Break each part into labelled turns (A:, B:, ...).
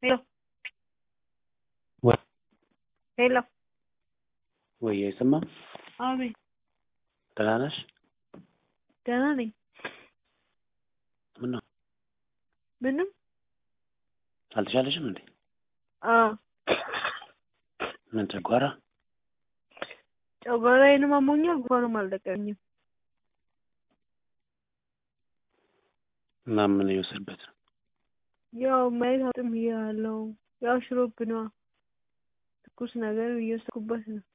A: ሄሎ
B: ወይ
A: ሄሎ
B: ወይ አይሰማም?
A: አቤት
B: ደህና ነሽ?
A: ደህና ነኝ።
B: ምነው
A: ምንም
B: አልተሻለሽም እንዴ?
A: አዎ
B: ምን ጨጓራ?
A: ጨጓራዬንም አሞኛል፣ ጉንፋኑም አልለቀኝም።
B: እና ምን እየወሰድበት ነው?
A: ያው ማየት አጥም ያለው ያው ሽሮፕ ነዋ። ትኩስ ነገር እየወሰድኩበት ነው።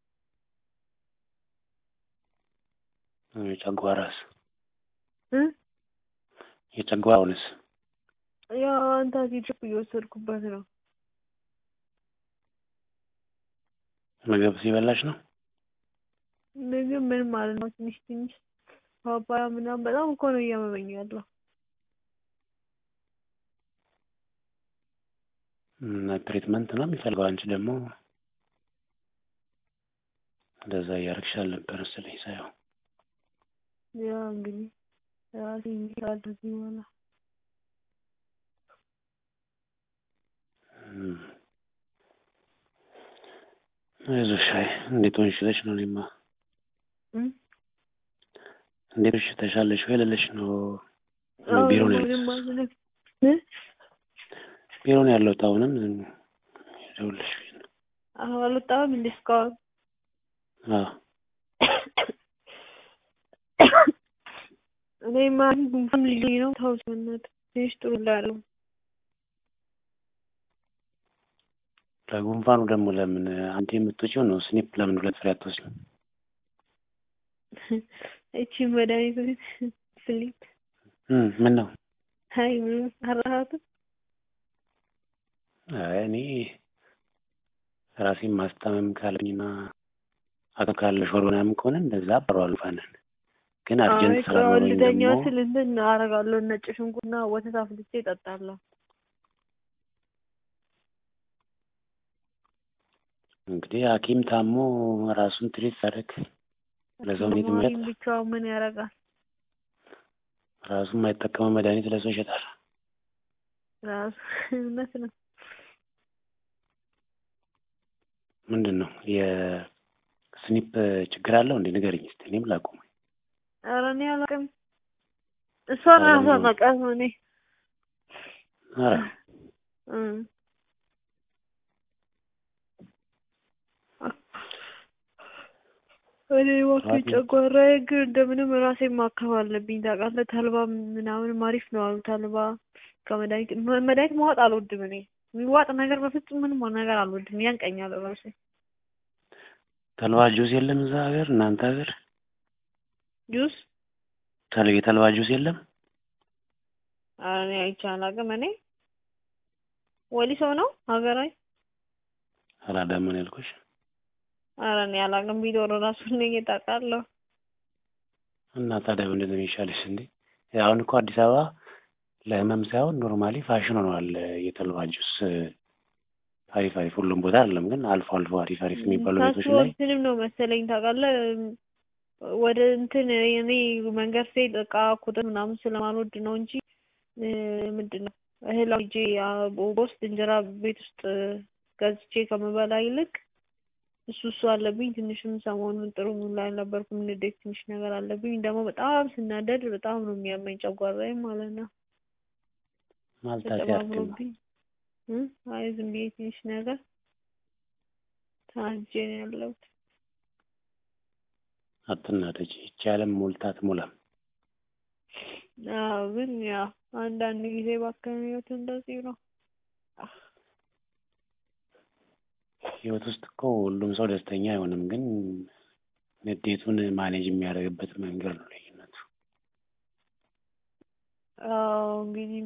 B: የጨጓራስ?
A: እ
B: የጨጓራውንስ?
A: ያው አንታሲድፕ እየወሰድኩበት ነው።
B: ምግብ ሲበላሽ ነው?
A: ምግብ ምን ማለት ነው? ትንሽ ትንሽ ፓፓያ ምናምን በጣም እኮ ነው እያመመኝ ያለው።
B: እና ትሪትመንት ነው የሚፈልገው። አንቺ ደግሞ እንደዛ እያደረግሽ አልነበር መሰለኝ ሳየው።
A: ያው እንግዲህ ራሴ እንዲህ በኋላ
B: እም። አይዞሽ። አይ እንዴት ሆንሽ ልሽ ነው እኔማ
A: እ
B: እንዴት ሆንሽ ተሻለሽ ወይ ልልሽ ነው። ቢሮ ነው
A: ምንም
B: ያለሁት።
A: አልልም እ
B: ቢሮ ነው ያለሁት አሁንም ደውልሽ ነው።
A: አሁን አልወጣሁም እንደ እስካሁን
B: አዎ
A: እኔማ ጉንፋን ልዩኝ ነው። ተው በእናትህ ትንሽ ጥሩ እላለሁ።
B: ለጉንፋኑ ደግሞ ለምን አንቺ የምትወጪው ነው ስኒፕ ለምን ሁለት ፍሬ አትወስጂም?
A: እቺ መድኃኒት ፍሊፕ
B: እም ምን ነው?
A: አይ ምንም አራሃትም
B: አይ እኔ ራሴን ማስታመም ካለኝና አቅም ካለሽ ወር ምናምን ከሆነ እንደዛ አበረዋለሁ ፋንን ግን አርጀንት
A: አይ
B: ስራ ኖሮኝ
A: ልተኛ
B: ደግሞ
A: ስል እንትን አደርጋለሁ ነጭ ሽንኩርትና ወተት አፍልቼ እጠጣለሁ።
B: እንግዲህ ሐኪም ታሞ ራሱን ትሪት ሲያደርግ ለሰው እንዴት
A: ተማሪ
B: ይመረጥ?
A: ብቻውን ምን ያደርጋል?
B: ራሱ የማይጠቀመው መድኃኒት ለሰው ይሸጣል።
A: ራሱ እውነት ነው።
B: ምንድን ነው የስኒፕ ችግር አለው እንዴ? ንገረኝ እስኪ እኔም ላቁም።
A: ኧረ እኔ አላውቅም። እሷ ራሷ ታውቃት እኔ
B: ኧረ
A: እ እኔ እባክህ ጨጓራዬ ግን እንደምንም ራሴን ማከም አለብኝ ታውቃለህ። ተልባ ምናምን አሪፍ ነው አሉ። ተልባ ከመድኃኒት መ- መድኃኒት መዋጥ አልወድም እኔ የሚዋጥ ነገር በፍጹም ምንም ነገር አልወድም። ያንቀኛል ራሴ
B: ተልባ ጁስ የለም እዛ ሀገር እናንተ ሀገር
A: ጁስ
B: ተል የተልባ ጁስ የለም?
A: ኧረ እኔ አይቼ አላውቅም። እኔ ወሊሶ ነው ሀገራዊ
B: አላዳም ነው ያልኩሽ።
A: ኧረ እኔ አላውቅም። ቢኖር ራሱ እኔ ታውቃለሁ።
B: እና ታዲያ ምንድን ነው የሚሻልሽ እንዴ? አሁን እኮ አዲስ አበባ ለህመም ሳይሆን ኖርማሊ ፋሽን ሆነዋል የተልባ ጁስ አሪፍ አሪፍ ሁሉም ቦታ አይደለም ግን አልፎ አልፎ አሪፍ አሪፍ የሚባሉ ቤቶች
A: ታስቦ
B: ላይ
A: እንትንም ነው መሰለኝ ታውቃለህ። ወደ እንትን እኔ መንገድ ስሄድ እቃ ቁጥር ምናምን ስለማልወድ ነው እንጂ እ ምንድን ነው እህል ሂጄ በውስጥ እንጀራ ቤት ውስጥ ገዝቼ ከምበላ ይልቅ እሱ እሱ አለብኝ። ትንሽም ሰሞኑን ጥሩ ላይ አልነበርኩም። ንዴት ትንሽ ነገር አለብኝ። ደግሞ በጣም ስናደድ በጣም ነው የሚያመኝ ጨጓራዬ ማለት ነው።
B: ማልታሲ አርቲማ
A: ተጨማምሮብኝ እ አይ ዝም ብዬ ትንሽ ነገር ታንጄ ነው ያለሁት።
B: አትናደጂ። ይቺ ዓለም ሞልታ አትሞላም።
A: አዎ ግን ያው አንዳንድ ጊዜ ባከነ ህይወት እንደዚህ ነው።
B: ህይወት ውስጥ እኮ ሁሉም ሰው ደስተኛ አይሆንም፣ ግን ንዴቱን ማኔጅ የሚያደርግበት መንገድ ነው ልዩነቱ።
A: አዎ እንግዲህ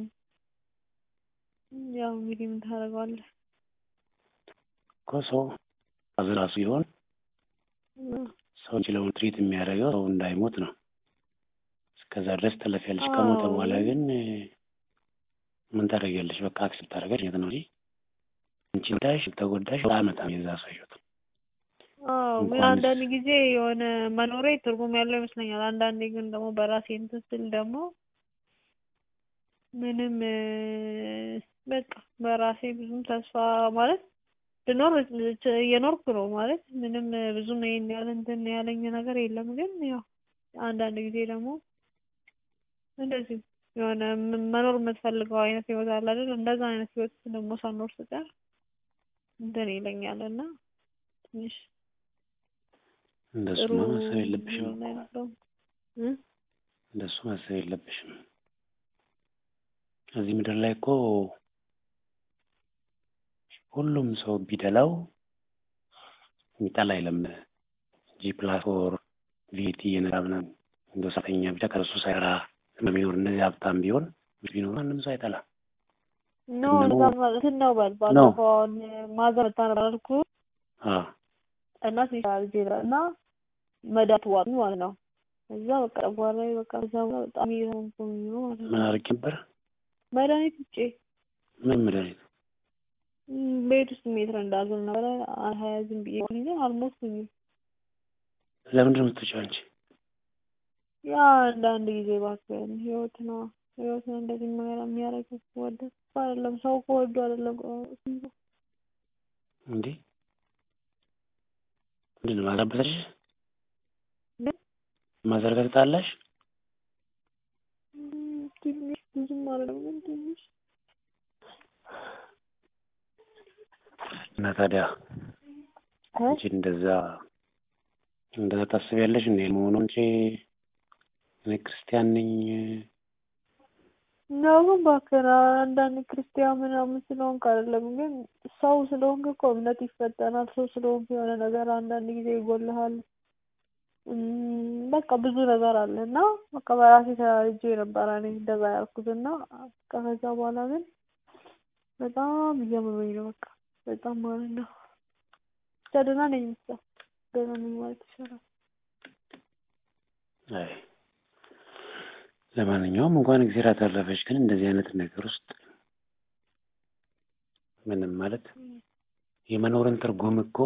A: ያው እንግዲህ ምን ታደርገዋለህ?
B: እኮ ሰው ራሱ ቢሆን ሰው የሚችለውን ትሪት የሚያደርገው ሰው እንዳይሞት ነው። እስከዛ ድረስ ትለፊያለሽ። ከሞተ
A: አዎ።
B: በኋላ ግን ምን ታደርጊያለሽ? በቃ አክሴፕት ታደርጊያለሽ የት ነው እንጂ አንቺ ተጎዳሽ ተጎዳሽ አመጣም የዛ ሰው ህይወት
A: አዎ ግን
B: እንኳንስ-
A: አንዳንድ ጊዜ የሆነ መኖሬ ትርጉም ያለው ይመስለኛል። አንዳንዴ ግን ደግሞ በራሴ እንትን ስል ደግሞ ምንም በቃ በራሴ ብዙም ተስፋ ማለት ልኖር እየኖርኩ ነው ማለት ምንም ብዙም ይሄን ያህል እንትን ያለኝ ነገር የለም። ግን ያው አንዳንድ ጊዜ ደግሞ እንደዚህ የሆነ መኖር የምትፈልገው አይነት ህይወት አለ አይደል? እንደዛ አይነት ህይወት ደግሞ ሳኖር ስቀር እንትን ይለኛል እና ትንሽ
B: እንደሱማ ማሰብ የለብሽም
A: የሆነ ያለው
B: እንደሱ ማሰብ የለብሽም። እዚህ ምድር ላይ እኮ ሁሉም ሰው ቢደላው የሚጠላ የለም። ጂ ፕላስ ፎር ቪቲ የነራ ምናምን እንደ ሰራተኛ ብቻ ከእሱ ሳይራ በሚኖር እንደዚህ ሀብታም ቢሆን ቢኖር ማንም ሰው አይጠላም።
A: ኖ እንትን ነው በል ባለፈው አሁን ማዘር መታ ነበር አልኩህ
B: አዎ
A: እና ሲሻል ዜራ እና መድኃኒት ዋጡ ማለት ነው። እዛ በቃ በኋላ በቃ እዛ በኋላ በጣም እየሆንኩኝ ነው ማለት ነው።
B: ምን አድርጌ ነበር?
A: መድኃኒት ውጭ
B: ምን መድኃኒት?
A: ቤት ውስጥ ሜትር እንዳዝል ነበረ ሀያ ዝም ብዬ ጊዜ አልሞትኩኝም።
B: ለምንድን ነው የምትወጪው አንቺ?
A: ያ አንዳንድ ጊዜ እባክህን ህይወት ነው ህይወት ነው እንደዚህ ነገር የሚያደርገው ወደ አይደለም ሰው እኮ ወዶ አይደለም
B: እንዴ ምንድን ነው ማዘርበተሽ? ማዘርበት ጣላሽ?
A: ትንሽ ብዙም አይደለም ግን ትንሽ
B: እና ታዲያ አንቺ እንደዛ እንደዛ ታስቢያለሽ እንዴ? መሆኑ እንጂ እኔ ክርስቲያን ነኝ
A: ነው ግን እባክህን አንዳንድ ክርስቲያን ምናምን ስለሆንክ አይደለም ግን ሰው ስለሆንክ እኮ እምነት ይፈተናል። ሰው ስለሆንክ የሆነ ነገር አንዳንድ ጊዜ ይጎልሃል። በቃ ብዙ ነገር አለ እና በቃ በራሴ ተራርጄ ነበረ እኔ እንደዛ ያልኩት እና በቃ ከዛ በኋላ ግን በጣም እያመመኝ ነው በቃ በጣም ማለት ነው። ብቻ ደህና ነኝ ብቻ ደህና ነኝ ማለት ይቻላል።
B: አይ ለማንኛውም እንኳን እግዚአብሔር አተረፈች። ግን እንደዚህ አይነት ነገር ውስጥ ምንም ማለት የመኖርን ትርጉም እኮ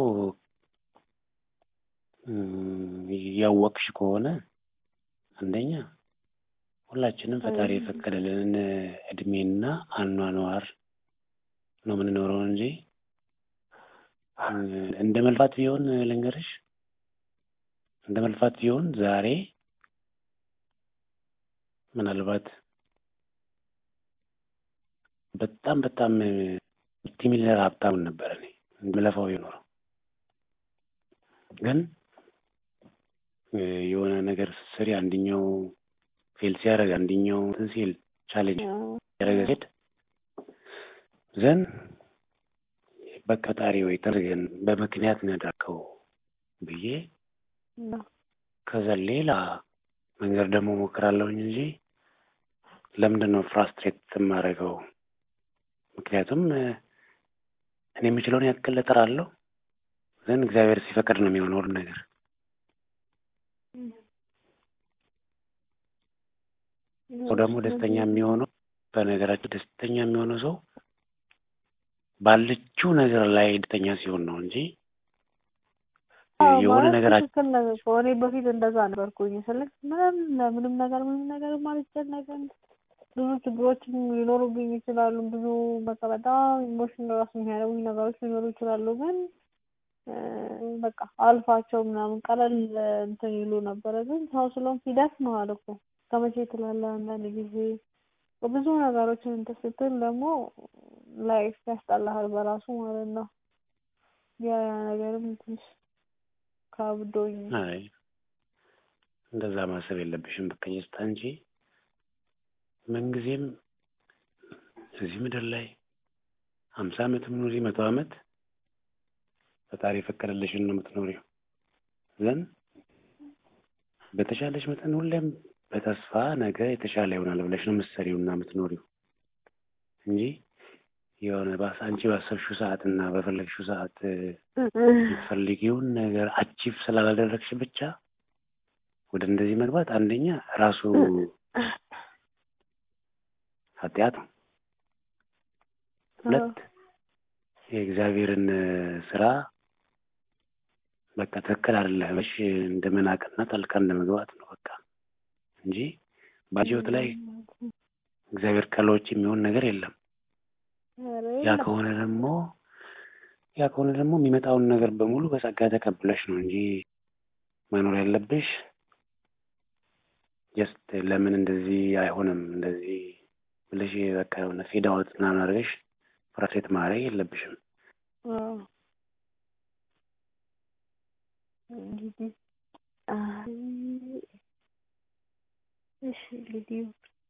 B: ያወቅሽ ከሆነ አንደኛ ሁላችንም ፈጣሪ የፈቀደልንን እድሜና አኗኗር ነው የምንኖረው እንጂ እንደ መልፋት ቢሆን ልንገርሽ፣ እንደ መልፋት ቢሆን ዛሬ ምናልባት በጣም በጣም መልቲሚሊየነር ሀብታም ነበር እኔ ምለፋው የኖረው ግን የሆነ ነገር ስሪ አንድኛው ፌል ሲያደርግ አንድኛው እንትን ሲል ቻሌንጅ ያደረገ ሄድ ዘን በቃ ፈጣሪ ወይ ተርገን በምክንያት ነው ያደረከው ብዬ ከዛ ሌላ መንገድ ደግሞ ሞክራለሁኝ እንጂ ለምንድን ነው ፍራስትሬት የማደርገው? ምክንያቱም እኔ የምችለውን ያክል እጥራለሁ፣ ግን እግዚአብሔር ሲፈቅድ ነው የሚሆነው ሁሉ ነገር። ሰው ደግሞ ደስተኛ የሚሆነው በነገራችን ደስተኛ የሚሆነው ሰው ባለችው ነገር ላይ ደስተኛ ሲሆን ነው እንጂ የሆነ ነገር
A: ትክክል ነው እኮ እኔ በፊት እንደዛ ነበርኩኝ። ስልክ ምንም ለምንም ነገር ምንም ነገር አልጨነቅም። ብዙ ችግሮችም ሊኖሩብኝ ይችላሉ። ብዙ በቃ በጣም ኢሞሽን ራሱ የሚያደርጉኝ ነገሮች ሊኖሩ ይችላሉ። ግን በቃ አልፋቸው ምናምን ቀለል እንትን ይሉ ነበረ። ግን ሰው ስለሆንክ ይደክመዋል እኮ ከመቼ ትላለህ አንዳንድ ጊዜ ብዙ ነገሮችን እንትን ስትል ደግሞ ላይፍ ያስጠላሃል በራሱ ማለት ነው። ያ ያ ነገርም ትንሽ ከብዶኝ
B: አይ እንደዛ ማሰብ የለብሽም። በቃ የስታ እንጂ ምንጊዜም እዚህ ምድር ላይ ሀምሳ ዓመት ኑሪ መቶ ዓመት ፈጣሪ የፈቀደልሽን ነው የምትኖሪው። ዘን በተሻለሽ መጠን ሁሌም በተስፋ ነገ የተሻለ ይሆናል ብለሽ ነው የምትሰሪው እና የምትኖሪው እንጂ የሆነ አንቺ ባሰብሽው ሰዓት እና በፈለግሽው ሰዓት የምትፈልጊውን ነገር አቺቭ ስላላደረግሽ ብቻ ወደ እንደዚህ መግባት አንደኛ ራሱ ኃጢአት ነው። ሁለት የእግዚአብሔርን ስራ በቃ ትክክል አይደለሽ እንደ መናቅና ጣልቃ እንደ መግባት ነው በቃ እንጂ በህይወት ላይ እግዚአብሔር ካለ ውጭ የሚሆን ነገር የለም።
A: ኧረ
B: ያ
A: የለም።
B: ከሆነ ደግሞ ያ ከሆነ ደግሞ የሚመጣውን ነገር በሙሉ በጸጋ ተቀብለሽ ነው እንጂ መኖር ያለብሽ ጀስት ለምን እንደዚህ አይሆንም እንደዚህ ብለሽ በቃ የሆነ ፌድ አውት ምናምን አድርገሽ ፍራስትሬት ማድረግ የለብሽም።
A: አዎ። እንግዲህ አይ እሺ እንግዲህ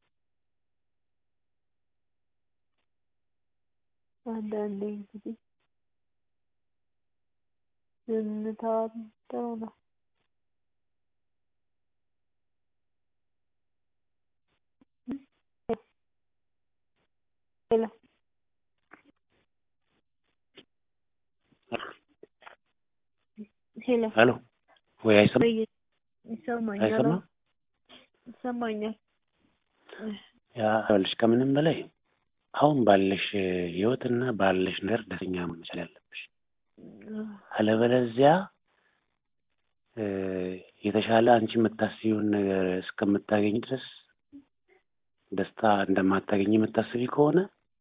A: አንዳንዴ እንግዲህ ዝምታም ጥሩ ነው። ሄሎ ሄሎ
B: ሄሎ ወይ አይሰማም
A: ወይ ይሰማኛል።
B: አይሰማም?
A: ይሰማኛል።
B: ያ ይኸውልሽ ከምንም በላይ አሁን ባለሽ ህይወትና ባለሽ ነገር ደስተኛ መሆን መቻል ያለብሽ። አለበለዚያ እ የተሻለ አንቺ የምታስቢውን ነገር እስከምታገኝ ድረስ ደስታ እንደማታገኝ የምታስቢ ከሆነ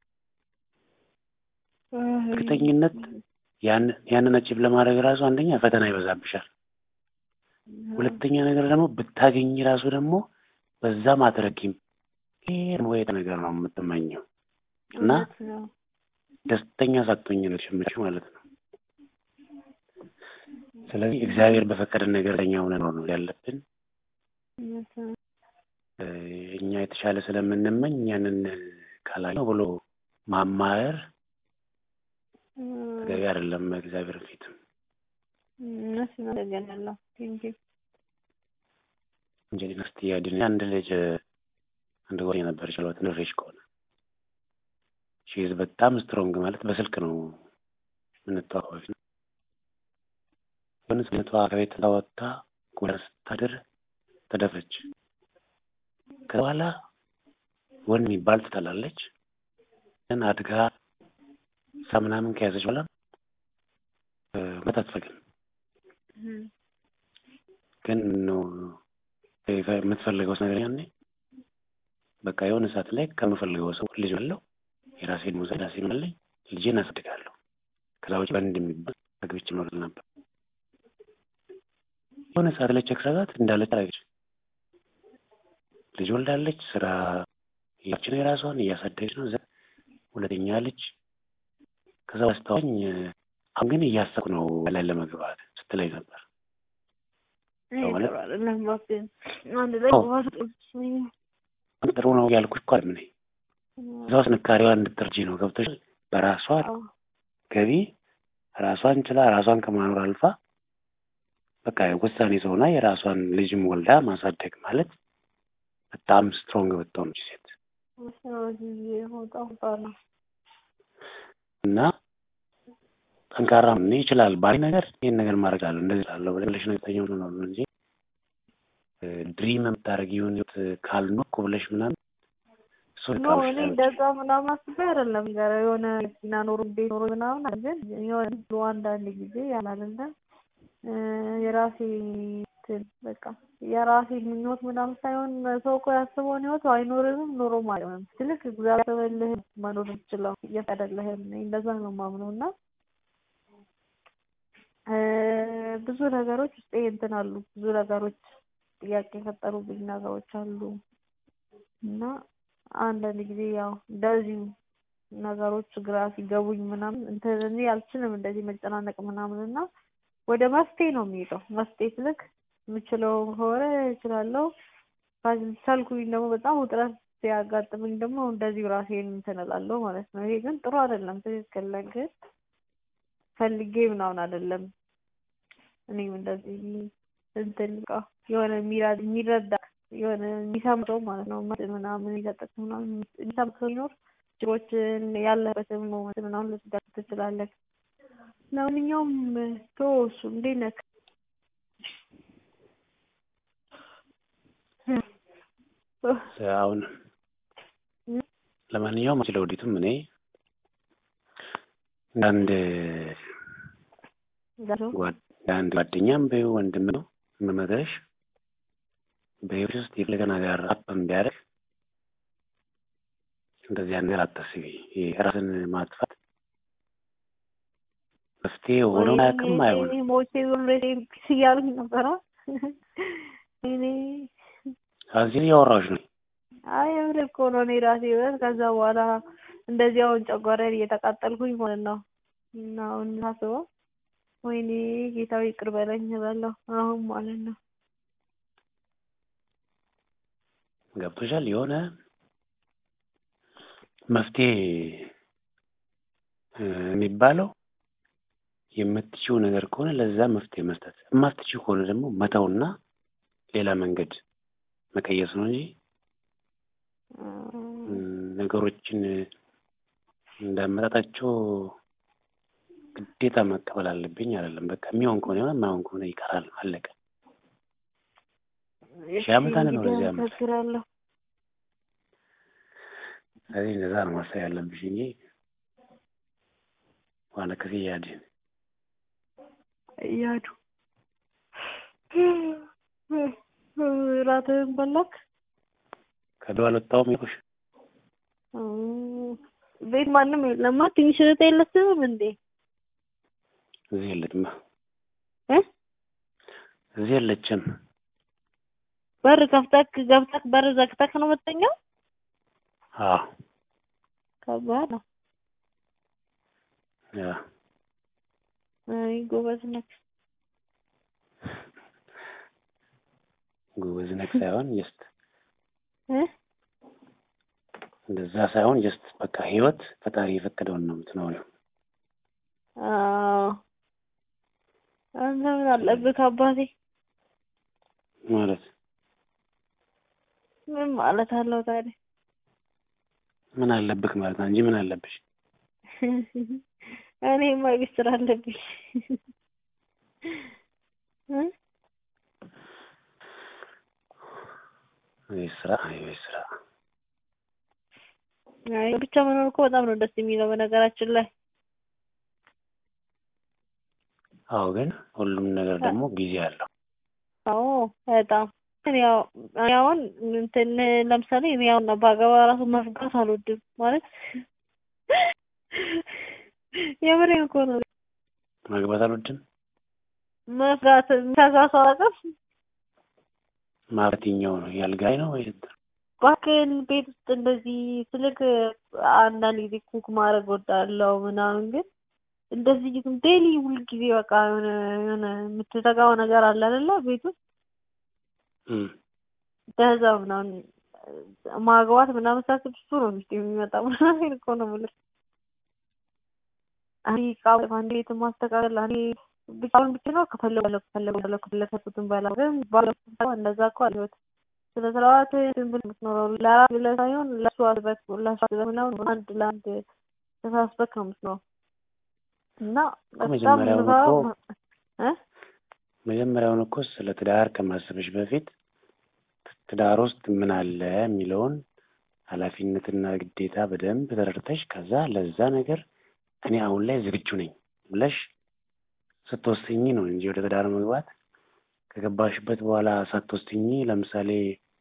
B: እርግጠኝነት ያን ያንን አቺቭ ለማድረግ ራሱ አንደኛ ፈተና ይበዛብሻል። ሁለተኛ ነገር ደግሞ ብታገኝ ራሱ ደግሞ በዛም አትረኪም። ይሄ ወይ ነገር ነው የምትመኘው እና
A: እውነት ነው።
B: ደስተኛ ሳትሆኝ ነው የምትሸምችው ማለት ነው። ስለዚህ እግዚአብሔር በፈቀደን ነገር ደስተኛ ሆነን ነው ያለብን።
A: እውነት ነው።
B: እ እኛ የተሻለ ስለምንመኝ ያንን ካላየው ብሎ ማማረር ተገቢ አይደለም በእግዚአብሔር ፊትም።
A: እውነት ነው። አመሰግናለሁ። ቴንኪው
B: እንጀሊና ስትያድን አንድ ልጅ አንድ ጓደኛ ነበረች ችሏት ንሬሽ ከሆነ ሺዝ በጣም ስትሮንግ ማለት በስልክ ነው የምንተዋወቀው በፊት ነው። የሆነ ስነቷ ከቤት ወጥታ ጎዳ ስታድር ተደፈች። ከዛ በኋላ ወንድ የሚባል ትጠላለች። ግን አድጋ ሳ ምናምን ከያዘች በኋላ እ መተት አትፈልግም። ግን ነው የምትፈልገው ነገር ያኔ በቃ የሆነ ሰዓት ላይ ከምፈልገው ሰው ልጅ አለው የራሴን ሙዛ የራሴን አለኝ ልጄን አሳድጋለሁ። ከዛ ውጭ ወንድ የሚባል አግብቼ እኖር ነበር። የሆነ ሰዓት ላይ ቼክ ሳደርጋት እንዳለች አደረገች። ልጅ ወልዳለች። ስራ ያች ነው የራሷን እያሳደገች ነው። እዛ ሁለተኛ ልጅ ከዛ አስተዋኝ አሁን ግን እያሰብኩ ነው ላይ ለመግባት ስትለኝ ነበር።
A: ይሄ
B: ማለት-
A: ጥሩ አይደለም። እባክህን አንድ ላይ
B: አዎ።
A: መግባት ጥሩ ይመስለኛል።
B: ጥሩ ነው ያልኩሽ እኮ አይደለም እኔ እዛ ውስጥ ጥንካሬዋ እንድትረጂ ነው። ገብቶሽ በራሷ
A: አዎ።
B: ገቢ ራሷን ችላ ራሷን ከማኖር አልፋ በቃ ውሳኔ ሰውና የራሷን ልጅም ወልዳ ማሳደግ ማለት በጣም ስትሮንግ ብትሆነች ሴት
A: በዚህ ጊዜ በጣም ከባድ ነው።
B: እና ጠንካራ ምን ይችላል ባሪ ነገር ይህን ነገር ማድረግ አለ እንደዚህ ላለው ብለሽ ነገተኛ ነው ነው እንጂ ድሪም የምታደርጊውን ህይወት ካልኖርኩ ብለሽ ምናምን እሱ
A: ኖ
B: ልካብሽ
A: እኔ እንደዛ ምናምን አስቤ አይደለም ጋር የሆነ መኪና ኖሮ ቤት ኖሮ ምናምን አለ። ግን የሆነ ብሎ አንዳንድ ጊዜ ያላለ የራሴ እንትን በቃ የራሴ ምኞት ምናምን ሳይሆን ሰው እኮ ያስበውን ህይወት አይኖርም ኖሮም አይሆንም። ትልቅ እግዚአብሔር ያሰበልህ መኖር የምትችለው እየፈቀደልህም እኔ እንደዛ ነው የማምነው እና እ ብዙ ነገሮች ውስጤ እንትን አሉ ብዙ ነገሮች ጥያቄ የፈጠሩብኝ ነገሮች አሉ እና አንዳንድ ጊዜ ያው እንደዚሁ ነገሮች ግራ ሲገቡኝ ምናምን እንትን እኔ አልችልም እንደዚህ መጨናነቅ ምናምን እና ወደ መፍትሄ ነው የሚሄደው። መፍትሄ ስልክ የምችለው ከሆነ እችላለሁ። ካልቻልኩኝ ደግሞ በጣም ውጥረት ሲያጋጥመኝ ደግሞ እንደዚሁ ራሴን እንትን እላለሁ ማለት ነው። ይሄ ግን ጥሩ አይደለም፣ ትክክል ነህ። ግን ፈልጌ ምናምን አይደለም። እኔም እንደዚህ እንትን በቃ የሆነ የሚራ- የሚረዳ የሆነ የሚሰማ ሰው ማለት ነው ምናምን የሚሰጥህ ምናምን የሚሰማ ሰው ሲኖር ችግሮችን ያለበትን ሞመንት ምናምን ልትደርስ ትችላለህ። ለማንኛውም ቶ እሱ እንዴት ነህ?
B: አሁን ለማንኛውም ስለ ወዲቱም እኔ አንድ አንድ ጓደኛም በይው ወንድም ነው የምመክርሽ በህይወት ውስጥ የፈለገ ነገር አፕ ቢያደርግ እንደዚህ አይነት ነገር አታስቢ። ይሄ ራስን ማጥፋት መፍትሄ ሆኖ አያውቅም፣ አይሆንም።
A: ወይኔ ሞቼ ዞሬ ፒስ እያሉኝ ነበረ። እኔ
B: እዚህ እያወራሁሽ ነው።
A: አይ የምር እኮ ነው እኔ ራሴ በት ከዛ በኋላ እንደዚህ አሁን ጨጓራዬን እየተቃጠልኩኝ ማለት ነው። እና አሁን ሳስበው ወይኔ ጌታዊ ይቅር በለኝ እላለሁ አሁን ማለት ነው።
B: ገብቶሻል? የሆነ መፍትሄ እ የሚባለው የምትችው ነገር ከሆነ ለዛ መፍትሄ መስጠት፣ የማትችው ከሆነ ደግሞ መተውና ሌላ መንገድ መቀየስ ነው እንጂ እ ነገሮችን እንዳመጣጣቸው ግዴታ መቀበል አለብኝ አይደለም። በቃ የሚሆን ከሆነ ይሆናል፣ የማይሆን ከሆነ ይቀራል። አለቀ። ሺህ ዓመት አንኖር እዚህ ዓመት ላይ።
A: አመሰግናለሁ።
B: ስለዚህ እንደዛ ነው ማሰብ ያለብሽ እንጂ ዋና ከዚህ ያድን
A: እያዱ ራትህን በላክ?
B: ከዶ አልወጣሁም ያልኩሽ
A: እ ቤት ማንም የለማ? ትንሽ እህት የለችም እንዴ?
B: እዚህ የለችም
A: እ
B: እዚህ የለችም።
A: በር ከፍተክ ገብተክ በር ዘግተክ ነው የምትተኛው?
B: አዎ
A: ከባድ ነው።
B: ያ
A: አይ ጎበዝ ነክ።
B: ጎበዝ ነክ ሳይሆን ጀስት
A: እ
B: እንደዛ ሳይሆን ጀስት በቃ ህይወት ፈጣሪ የፈቀደውን ነው የምትኖሪው።
A: አዎ አንተ ምን አለብህ አባቴ?
B: ማለት
A: ምን ማለት አለው ታዲያ?
B: ምን አለብክ ማለት ነው እንጂ ምን አለብሽ?
A: እኔማ ቤት ስራ አለብኝ እ
B: ይህ ስራ ይህ ስራ
A: አይ ብቻ መኖር እኮ በጣም ነው ደስ የሚለው በነገራችን ላይ።
B: አዎ፣ ግን ሁሉም ነገር ደግሞ ጊዜ አለው።
A: አዎ በጣም እኔ ያው እኔ አሁን እንትን ለምሳሌ እኔ አሁን ባገባ ራሱ መፍጋት አልወድም ማለት የምሬን እኮ ነው።
B: ማግባት አልወድም
A: መፍጋት ከዛ ሰው አቅም
B: ማለት የትኛው ነው? ያልጋይ ነው ወይ?
A: እባክህን ቤት ውስጥ እንደዚህ ስልክ አንዳንድ ጊዜ ኩክ ማድረግ ወዳለው ምናምን ግን እንደዚህ ግን ዴይሊ ሁልጊዜ በቃ የሆነ የሆነ የምትተጋው ነገር አለ አይደለ ቤት ውስጥ
B: እም
A: በዛ ምናምን ማግባት ምናምን ሳስብ እሱ ነው ሚስት የሚመጣ ምናምን እኮ ነው የምልህ። እኔ ዕቃ አንድ ቤት ማስተካከል እኔ ብቻውን ብቻ ነው ከፈለጉ ከፈለጉ ከፈለጉ ከፈለጉትን በላ ግን ባለው እንደዛ እኮ አልህይወት ስለ ስርዓት ዝም ብለህ የምትኖረው ለራስህ ብለህ ሳይሆን ለእሱ አስበህ ለእሱ አስበህ ምናምን አንድ ለአንድ ተሳስበህ ነው የምትኖረው እና በጣም
B: መጀመሪያውን እኮ
A: እ
B: መጀመሪያውን እኮ ስለ ትዳር ከማሰብሽ በፊት ትዳር ውስጥ ምን አለ የሚለውን ኃላፊነትና ግዴታ በደንብ ተረድተሽ ከዛ ለዛ ነገር እኔ አሁን ላይ ዝግጁ ነኝ ብለሽ ስትወስኝ ነው እንጂ ወደ ትዳር መግባት ከገባሽበት በኋላ ሳትወስኝ ለምሳሌ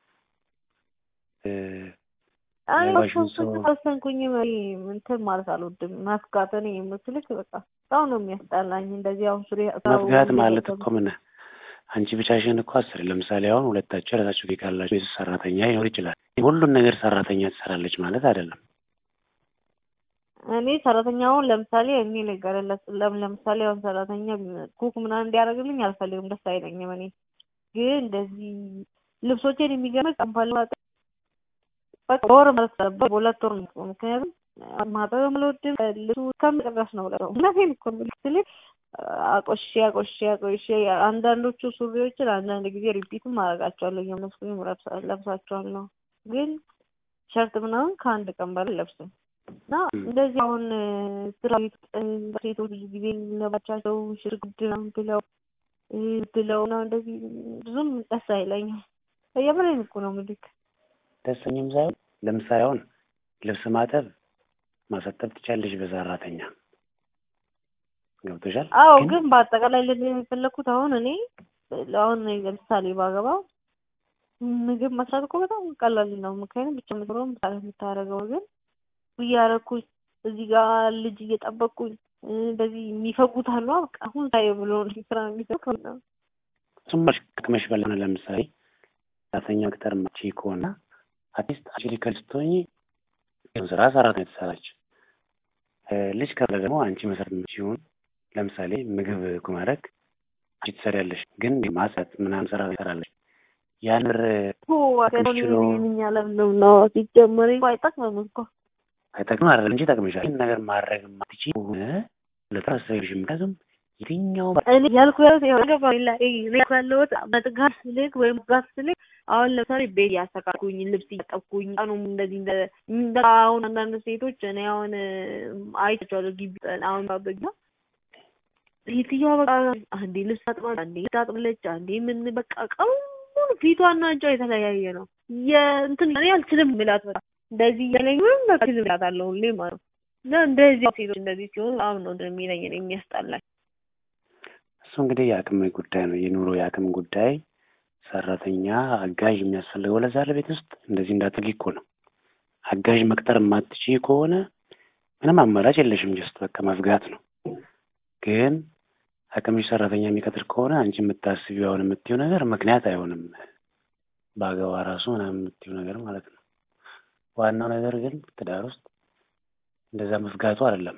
B: እ
A: እኔ
B: ያገባሽውን ሰው
A: ወሰንኩኝ ወሰንኩኝ እኔ እንትን ማለት አልወድም መፍጋት እኔ የምስልክ በቃ በጣም ነው የሚያስጠላኝ እንደዚህ አሁን ሱሪ
B: መፍጋት ማለት እኮ ምን አንቺ ብቻሽን እኮ አስር ለምሳሌ አሁን ሁለታችሁ የራሳችሁ ቤት ካላችሁ ቤት ውስጥ ሰራተኛ ሊኖር ይችላል። ሁሉን ነገር ሰራተኛ ትሰራለች ማለት አይደለም።
A: እኔ ሰራተኛውን ለምሳሌ እኔ ልንገርለት ለምሳሌ አሁን ሰራተኛ ኩክ ምናምን እንዲያደርግልኝ አልፈልግም፣ ደስ አይለኝም። እኔ ግን እንደዚህ ልብሶቼን የሚገርም ቀንፋል በቃ በወር ማለት አለበት፣ በሁለት ወር ነው። ምክንያቱም ማጠብም አልወድም ልብሱ እስከምጨረስ ነው ብለው እውነቴን እኮ ነው የምልህ አቆሼ አቆሼ አቆሼ አንዳንዶቹ ሱሪዎችን አንዳንድ ጊዜ ሪፒትም አደርጋቸዋለሁ እየመስኩኝ ለብሳቸዋለሁ። ግን ሸርት ምናምን ከአንድ ቀን በላይ ለብስም እና እንደዚህ አሁን ስራ ቤት ሴቶች ብዙ ጊዜ ለባቻቸው ሽርጉድ ነው ብለው ብለው ነው እንደዚህ ብዙም ደስ አይለኝም። የምሬን እኮ ነው የምልህ።
B: ደሰኝም ሳይሆን ለምሳሌ አሁን ልብስ ማጠብ ማሳጠብ ትቻለሽ በሰራተኛ ገብቶሻል።
A: አዎ ግን በአጠቃላይ ልል የፈለኩት አሁን እኔ አሁን ለምሳሌ ባገባ ምግብ መስራት እኮ በጣም ቀላል ነው። ምክንያቱም ብቻ ምትሮም ምሳሌ የምታደርገው ግን እያረኩኝ እዚህ ጋር ልጅ እየጠበቅኩኝ እንደዚህ የሚፈጉት አሉ። በቃ አሁን ታይ ብሎ ስራ የሚሰው ነው።
B: እሱማ ከመሽ በላይ ሆነ። ለምሳሌ ሰራተኛ ቅጠር ማቺ ከሆነ አርቲስት አችሊ ከልስቶኝ ስራ ሰራተኛ የተሰራች ልጅ ካለ ደግሞ አንቺ መሰረት ሲሆን ለምሳሌ ምግብ ማድረግ አንቺ ትሰሪያለሽ፣ ግን ማጽዳት ምናምን ስራ ትሰራለች። ያን ብር
A: ለምንም ነው ሲጀመር አይጠቅምም እኮ
B: አይጠቅም አይደለም እንጂ ይጠቅምሻል። ይህን ነገር ማድረግ ማትቺ ሆነ ለትራስሬሽ ምክንያቱም የትኛው
A: እኔ ያልኩ ያለሁት መጥጋት ስልክ ወይም ጋት ስልክ አሁን ለምሳሌ ቤት እያስተካኩኝ ልብስ እያጠብኩኝ ቀኑም እንደዚህ አሁን አንዳንድ ሴቶች እኔ አሁን አይቻቸዋለሁ ግቢ አሁን ባበኛ ሴትዮዋ በቃ አንዴ ልብስ ታጥባለች፣ አንዴ ታጥብለች፣ አንዴ ምን በቃ ቀኑ ሙሉ ፊቷና እጇ የተለያየ ነው። የእንትን እኔ አልችልም ምላት በቃ እንደዚህ እያለኝ ምንም በቃ አልችልም ምላት አለው ሁሌ ማለት ነው። እና እንደዚህ ሴቶች እንደዚህ ሲሆኑ አሁን ነው እንደሚለኝ ነው የሚያስጠላኝ።
B: እሱ እንግዲህ የአቅም ጉዳይ ነው፣ የኑሮ የአቅም ጉዳይ። ሰራተኛ አጋዥ የሚያስፈልገው ለዛ ለቤት ውስጥ እንደዚህ እንዳትልጊ እኮ ነው። አጋዥ መቅጠር የማትችይ ከሆነ ምንም አማራጭ የለሽም፣ ጀስት በቃ መዝጋት ነው። ግን አቅምሽ ሰራተኛ የሚቀጥር ከሆነ አንቺ የምታስቢው አሁን የምትይው ነገር ምክንያት አይሆንም። በአገባ ራሱ ምናምን የምትይው ነገር ማለት ነው። ዋናው ነገር ግን ትዳር ውስጥ እንደዛ መዝጋቱ አይደለም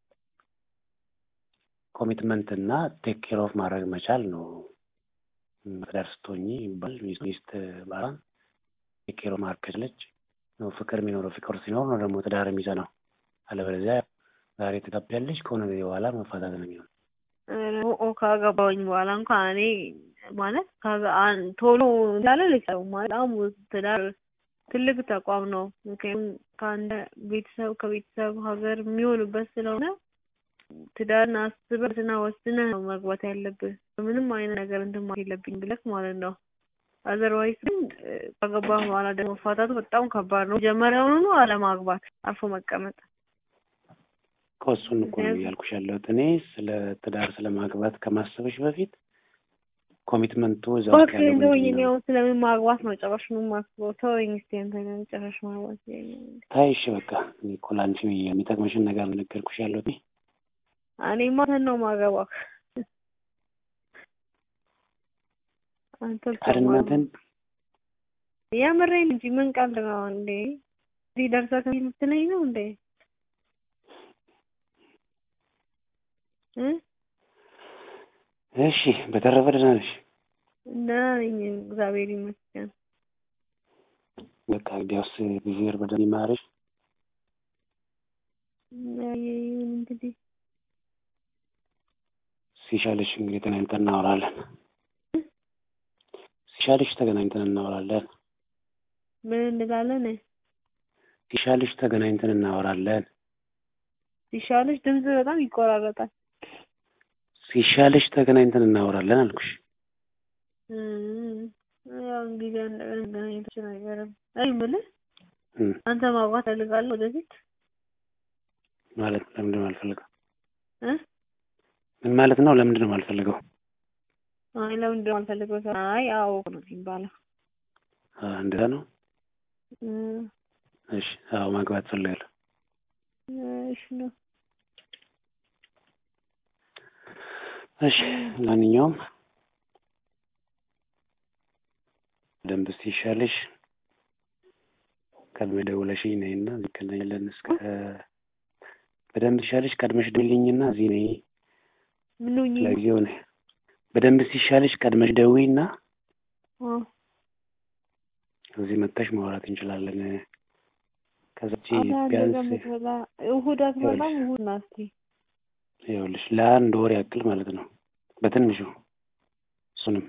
B: ኮሚትመንት እና ቴክ ኬር ኦፍ ማድረግ መቻል ነው። ትዳር ስትሆኚ ይባል ሚስት ባሏን ቴክ ኬር ኦፍ ማድረግ ከቻለች ነው ፍቅር የሚኖረው። ፍቅር ሲኖር ነው ደግሞ ትዳር የሚጸናው። አለበለዚያ ዛሬ ትጋቢያለሽ ከሆነ ጊዜ በኋላ መፋታት ነው የሚሆነው።
A: ካገባሁኝ በኋላ እንኳን እኔ ማለት ቶሎ እንዳለ ልቀው በጣም ትዳር ትልቅ ተቋም ነው። ምክንያቱም ከአንድ ቤተሰብ ከቤተሰብ ሀገር የሚሆንበት ስለሆነ ትዳርን አስበህና ወስነህ ነው መግባት ያለብህ። ምንም አይነት ነገር እንትን ማለት የለብኝ ብለህ ማለት ነው። አዘርዋይስ ግን ካገባህ በኋላ ደግሞ መፋታቱ በጣም ከባድ ነው። መጀመሪያውኑ አለማግባት፣ አርፎ መቀመጥ።
B: ከእሱን እኮ ነው እያልኩሽ ያለሁት እኔ ስለ ትዳር ስለ ማግባት ከማሰብሽ በፊት ኮሚትመንቱ እዛ ውስጥ ያለው ምንድን ነው?
A: ስለምን ማግባት ነው ጭራሽ ነው የማስበው። ተወኝ እስኪ አንተ ግን ጭራሽ ማግባት
B: ታይ እሺ፣ በቃ እኔ እኮ ለአንቺ የሚጠቅምሽን ነገር ነገርኩሽ ያለሁት
A: እኔማ እንትን ነው ማገባክ አንተ
B: አድናትን
A: የምሬን እንጂ ምን ቀልድ ነው እንዴ? እዚህ ደርሰህ ከምትለኝ ነው እንዴ?
B: እሺ፣ በተረፈ ደህና ነሽ?
A: ደህና ነኝ እግዚአብሔር ይመስገን።
B: በቃ እንግዲያውስ ጊዜር በደንብ ይማርሽ።
A: እንግዲህ
B: ሲሻልሽ እንግዲህ ተገናኝተን እናወራለን። ሲሻልሽ ተገናኝተን እናወራለን።
A: ምን እንላለን?
B: ሲሻልሽ ተገናኝተን እናወራለን።
A: ሲሻልሽ ድምጽ በጣም ይቆራረጣል።
B: ሲሻልሽ ተገናኝተን እናወራለን አልኩሽ።
A: ያው እንግዲህ ገናኝቶች ነገርም አይ የምልህ አንተ ማግባት ፈልጋለሁ ወደፊት
B: ማለት ለምንድን ነው አልፈልገው?
A: እ
B: ምን ማለት ነው? ለምንድን ነው የማልፈልገው?
A: አይ ለምንድን ነው አልፈልገው? አይ አዎ ነው የሚባለው።
B: እንደዛ ነው። እሺ፣ አዎ ማግባት ፈልጋለሁ።
A: እሺ ነው።
B: እሺ፣ ለማንኛውም ደንብ ሲሻልሽ ቀድመሽ ደውለሽኝ ነይና እንገናኛለን። እስከ በደንብ ሲሻልሽ ቀድመሽ ደውይልኝና እዚህ ነይ።
A: ምን ሆኜ
B: ለጊዜው ነይ። በደንብ ሲሻልሽ ቀድመሽ ደውይና እዚህ መጥተሽ ማውራት እንችላለን። ከዛች ቢያንስ
A: እሑድ አትመጣም? እሑድ ና እስኪ
B: ይኸውልሽ ለአንድ ወር ያክል ማለት ነው በትንሹ እሱንም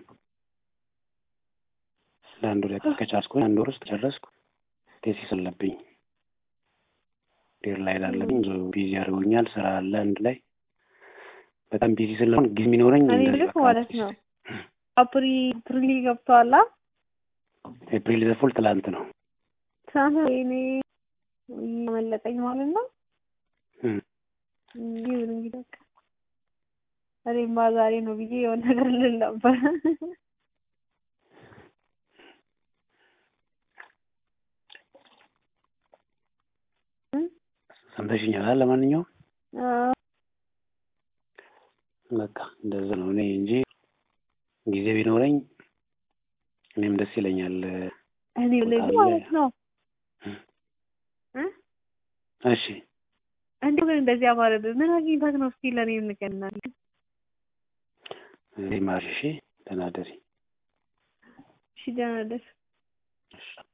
B: ለአንድ ወር ያክል ከቻልኩኝ አንድ ወር ውስጥ ጨረስኩ። ቴሲስ አለብኝ ዴር ላይ ላለብኝ ብዙ ቢዚ ያደርጉኛል። ስራ አለ አንድ ላይ በጣም ቢዚ ስለሆን ጊዜ የሚኖረኝ
A: ልክ ማለት ነው። አፕሪ አፕሪል ገብተዋላ።
B: ኤፕሪል ዘፉል ትላንት ነው
A: ትናንት እኔ መለጠኝ ማለት ነው። ይሁን እንግዲህ በቃ እኔማ ዛሬ ነው ብዬ የሆነ ነገር ልል ነበር።
B: ሰምተሽኛል። ለማንኛውም
A: አዎ
B: በቃ እንደዛ ነው። እኔ እንጂ ጊዜ ቢኖረኝ እኔም ደስ ይለኛል።
A: እኔ ልጅ
B: በጣም
A: ማለት ነው እ
B: እሺ
A: እንዲሁ ግን እንደዚህ አማረብህ ምን አግኝተህ ነው? እስኪ ለእኔ ንገረኝ።
B: እኔ ማርሽ እሺ፣ ደህና እደሪ።
A: እሺ ደህና ደር
B: እሺ